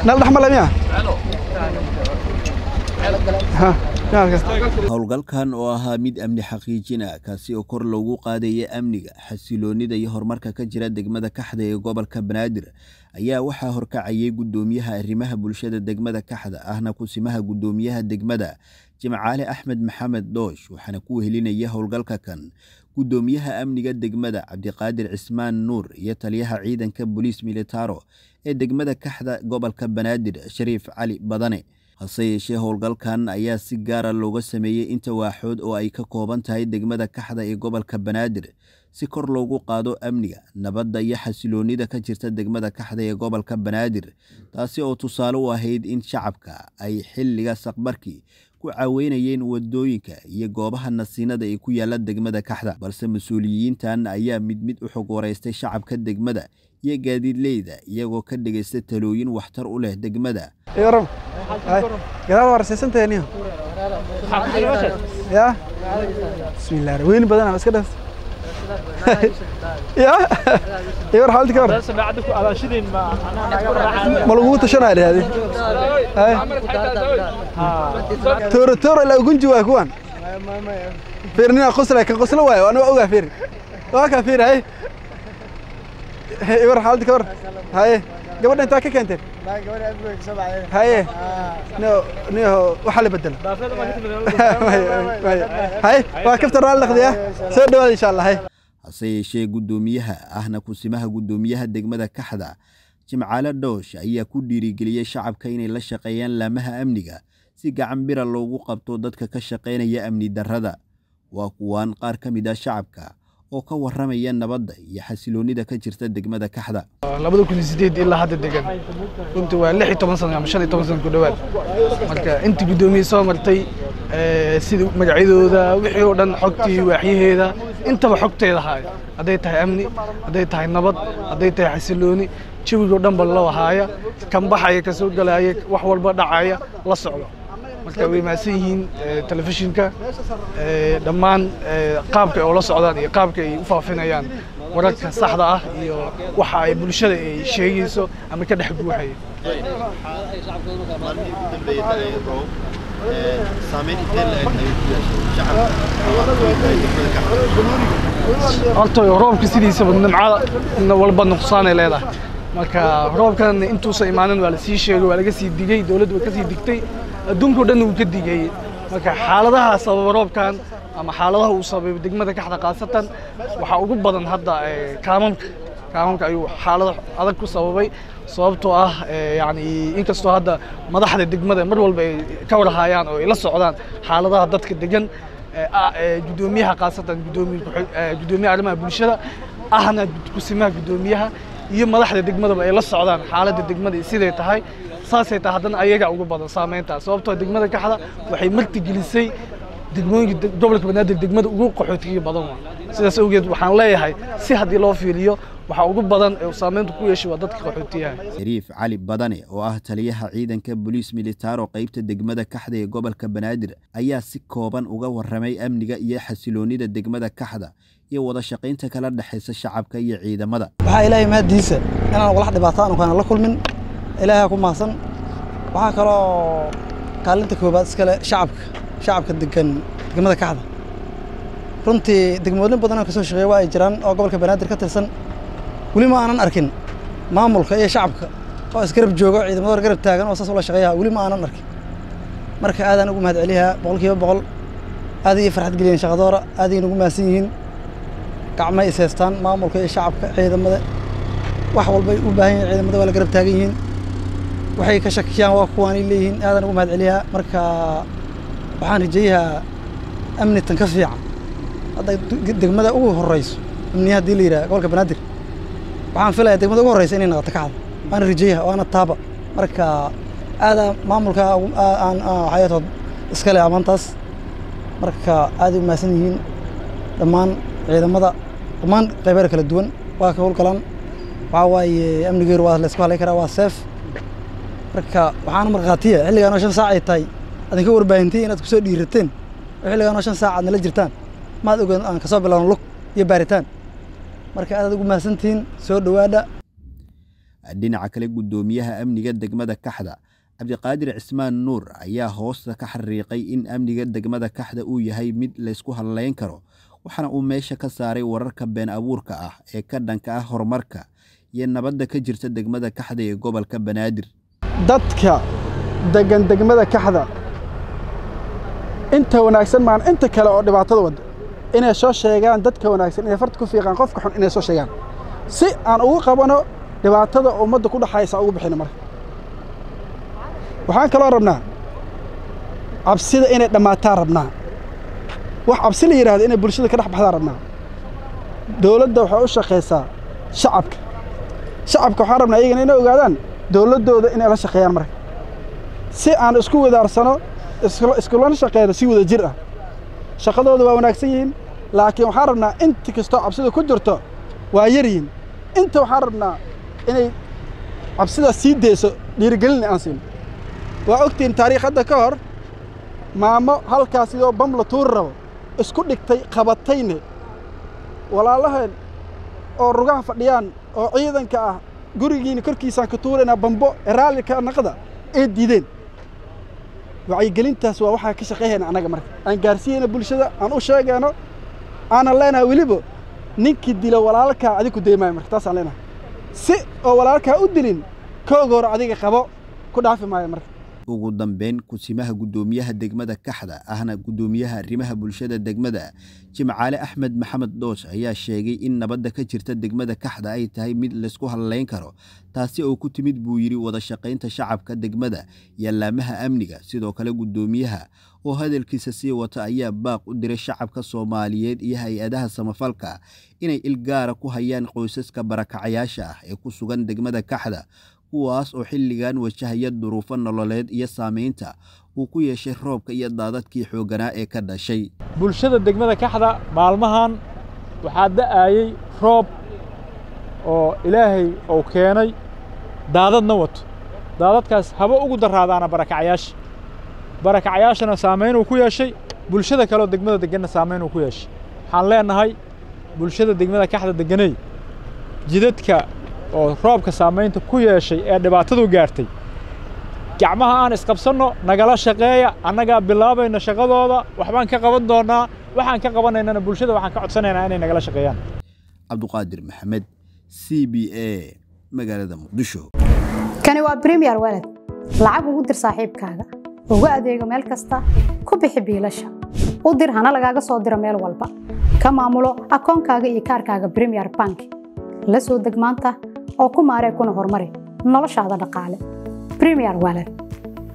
nal dhaxmala miya howlgalkan oo ahaa mid amni xaqiijin ah kaasi oo kor loogu qaadaya amniga xasiloonida iyo horumarka ka jira degmada kaxda ee gobolka banaadir ayaa waxaa horkacayay guddoomiyaha arrimaha bulshada degmada kaxda ahna kusimaha guddoomiyaha degmada jimcaale axmed maxamed doosh waxaana ku wehelinaya howlgalka kan guddoomiyaha amniga degmada cabdiqaadir cismaan nuur iyo taliyaha ciidanka boliis militaro ee degmada kaxda gobolka banaadir shariif cali badane hase yeeshee howlgalkan ayaa si gaara looga sameeyey inta waaxood oo ay ka kooban tahay degmada kaxda ee gobolka banaadir si kor loogu qaado amniga nabadda iyo xasiloonida ka jirta degmada kaxda ee gobolka banaadir taasi oo tusaale u ahayd in shacabka ay xilliga saqbarkii ku caaweynayeen wadooyinka iyo goobaha nasiinada ee ku yaala degmada kaxda balse mas-uuliyiintan ayaa mid mid u xog wareystay shacabka degmada iyo gaadiidleyda iyagoo ka dhegaysta talooyin waxtar u leh degmada gadaal waa rasaysantahay ya bismillah weyni badan iska dhas ya iwar xaalti ka war ma lagugu tashanaya dhahdi tooro tooro ilaa gunji waay kuwan fiir nina qosla kan qosla waayo ana waa ogaa fiir waa kaa fiir hay iwar xaalti ka war haye gabadha intaa ka keenteen haye niho waxaa la bedela haye waa kafta raalli dhaqdiya soo dhawaada insha allah hay hase yeeshee guddoomiyaha ahna kusimaha guddoomiyaha degmada kaxda jimcaale dhoosh ayaa ku dhiirigeliyey shacabka inay la shaqeeyaan laamaha amniga si gacan bira loogu qabto dadka ka shaqaynaya amni darrada waa kuwaan qaar ka mid ah shacabka oo ka warramaya nabadda iyo xasiloonida ka jirta degmada kaxda labada kun iyo sideed ilaa hadda degan runtii waa lix iyo toban sano ama shan iyo toban sano ku dhowaad marka intii guddoomiye soo martay sida magacyadooda wixii oo dhan xogtii waaxyaheeda intaba xogteeda haaya hadday tahay amni hadday tahay nabad hadday tahay xasilooni jawigoo dhan ba loo haaya kan baxaya ka soo galaya wax walba dhacaya la socdo marka way mahadsan yihiin telefishinka dhammaan qaabka ay ula socdaan iyo qaabka ay u faafinayaan wararka saxda ah iyo waxa ay bulshada ay sheegayso ama ka dhex guuxaya horta roobka sidiisaba nimcada walba nuqsaanay leedahay marka roobkan intuusan imaanin waa lasii sheegay waa laga sii digey dowladdu way ka sii digtay adduunkao dhan wuu ka digayey marka xaaladaha sababa roobkan ama xaaladaha uu sababay degmada kaxda khaasatan waxaa ugu badan hadda kaamamka kaamamka ayuu xaalado adag ku sababay sababtoo ah yani inkastoo hadda madaxda degmada mar walba ay ka warhayaan oo ay la socdaan xaaladaha dadka degan guddoomiyaha khaasatan guddoomiyaha arrimaha bulshada ahna kusimaha guddoomiyaha iyo madaxda degmadaba ay la socdaan xaaladda degmada siday tahay saasay tahay haddana ayaga ugu badan saamayntaa sababtoo degmada kaxda waxay marti gelisay degmooyinka gobolka banaadir degmada ugu qaxootiga badan waa sidaas awgeed waxaan leeyahay si haddii loo fiiliyo waxa ugu badan ee saamaynta ku yeeshay waa dadka qaxootiyaha shariif cali badane oo ah taliyaha ciidanka boliis militaro qaybta degmada kaxda ee gobolka banaadir ayaa si kooban uga warramay amniga iyo xasiloonida degmada kaxda iyo wada shaqaynta kala dhexaysa shacabka iyo ciidamada waxaa ilaahay mahaddiisa inaan walax dhibaato aanu kana la kulmin ilaahay ku mahadsan waxaa kaloo kaalinta koobaad iskale shacabka shacabka degan degmada kaxda runtii degmooyin badan oo kasoo shaqeeya waa ay jiraan oo gobolka banaadir ka tirsan weli ma aanan arkin maamulka iyo shacabka oo isgarab joogo ciidamadooda garab taagan oo saas ula shaqeeyaha weli ma aanan arkin marka aadaan ugu mahad celiyaa boqolkiiba boqol aad iyo farxad geliyeen shaqadoora aad ay nagu mahadsan yihiin gacmay is haystaan maamulka iyo shacabka ciidamada wax walbay u baahan yihiin ciidamada waa la garab taagan yihiin waxay ka shakiyaan waa kuwaanay leeyihiin aadaan ugu mahad celiyaa marka waxaan rajeeyahaa amni tan ka fiican hadda degmada ugu horeyso amniya haddii la yidhaha gobolka banaadir waxaan filayaa degmada ugu horeysa inay noqoto kaxda waana rajeeyaha waana taaba marka aadaa maamulka aan xayatood iskale amaantaas marka aaday u mahadsan yihiin dhammaan ciidamada dhammaan qaybaha kala duwan waa ka howlgalaan waxaa waaye amnigeeru waa laysku halayn karaa waa seef marka waxaana markhaatiya xilligaan oo shan saac ay tahay adinka warbaahintay inaad kusoo dhiirateen oo xilligaan oo shan saac aad nala jirtaan maad ogeed aan kasoo bilaabno lug iyo baaritaan marka aadaad ugu mahadsantihiin soo dhowaadha dhinaca kale guddoomiyaha amniga degmada kaxda cabdiqaadir cismaan nuur ayaa hoosta ka xariiqay in amniga degmada kaxda uu yahay mid laysku hadleyn karo waxaana uu meesha ka saaray wararka been abuurka ah ee ka dhanka ah horumarka iyo nabadda ka jirta degmada kaxda ee gobolka banaadir dadka degan degmada kaxda inta wanaagsan maan inta kale oo dhibaatada wadda inay soo sheegaan dadka wanaagsan inay farta ku fiiqaan qofka xun inay soo sheegaan si aan ugu qabano dhibaatada ummadda ku dhaxaysa ugu bixino marka waxaan kaloo rabnaa cabsida inay dhammaataan rabnaa wax cabsi la yidhahdo inay bulshada ka dhex baxdaan rabnaa dowladda waxay u shaqaysaa shacabka shacabka waxaan rabnaa iyagana inay ogaadaan dowladdooda inay la shaqeeyaan marka si aan isku wadaarsano iskulana shaqeyno si wada jir ah shaqadooda waa wanaagsan yihiin laakiin waxaan rabnaa inta kastoo cabsida ku jirto waa yar yihiin inta waxaan rabnaa inay cabsidaas sii deyso dhiirigelin aan siino waa ogtihiin taariikh hadda ka hor maamo halkaas sidoo bam la tuuri rabo isku dhigtay qabatayne walaalaheen oo rugaha fadhiyaan oo ciidanka ah gurigiina korkiisaan ka tuuraynaa bambo raalli ka naqda ee diideen wacyigelintaas waa waxaa ka shaqeeyayna annaga marka aan gaarsiiyeyna bulshada aan u sheegayno aanan leenahay weliba ninkii dila walaalkaa adigu deymaayo marka taasaan leenahay si oo walaalkaa u dilin kooga hore adiga qabo ku dhaafi maayo marka ugu dambeyn kusimaha guddoomiyaha degmada kaxda ahna guddoomiyaha arrimaha bulshada degmada jimcaale axmed maxamed dhoosh ayaa sheegay in nabadda ka jirta degmada kaxda ay tahay mid laysku hadleyn karo taasi oo ku timid buu yidhi wada shaqaynta shacabka degmada iyo laamaha amniga sidoo kale guddoomiyaha oo hadalkiisa sii wata ayaa baaq u diray shacabka soomaaliyeed iyo hay-adaha samafalka inay ilgaara ku hayaan qoysaska barakacayaasha ah ee ku sugan degmada kaxda kuwaas oo xilligan wajahaya duruufo nololeed iyo saamaynta uu ku yeeshay roobka iyo daadadkii xoogganaa ee ka dhashay bulshada degmada kaxda maalmahan waxaa da'ayey roob oo ilaahay uu keenay daadadna wato daadadkaas haba ugu daraadaana barakacyaasha barakacyaashana saamaynuu ku yeeshay bulshada kaleoo degmada deganna saamaynuu ku yeeshay waxaan leennahay bulshada degmada kaxda deganey jidadka oo roobka saamaynta ku yeeshay ee dhibaatadu gaartay gacmaha aan isqabsanno nagala shaqeeya annagaa bilaabayna shaqadooda waxbaan ka qaban doonnaa waxaan ka qabanaynana bulshada waxaan ka codsanaynaa inay nagala shaqeeyaan cabduqaadir maxamed c b a magaalada muqdisho kani waa bremiyer walad lacag ugu dir saaxiibkaaga ugu adeego meel kasta ku bixi biilasha u dir hana lagaaga soo diro meel walba ka maamulo akoonkaaga iyo kaarkaaga bremiyer bank la soo deg maanta oo ku maaree kuna horumari noloshaada dhaqaale bremiyer walad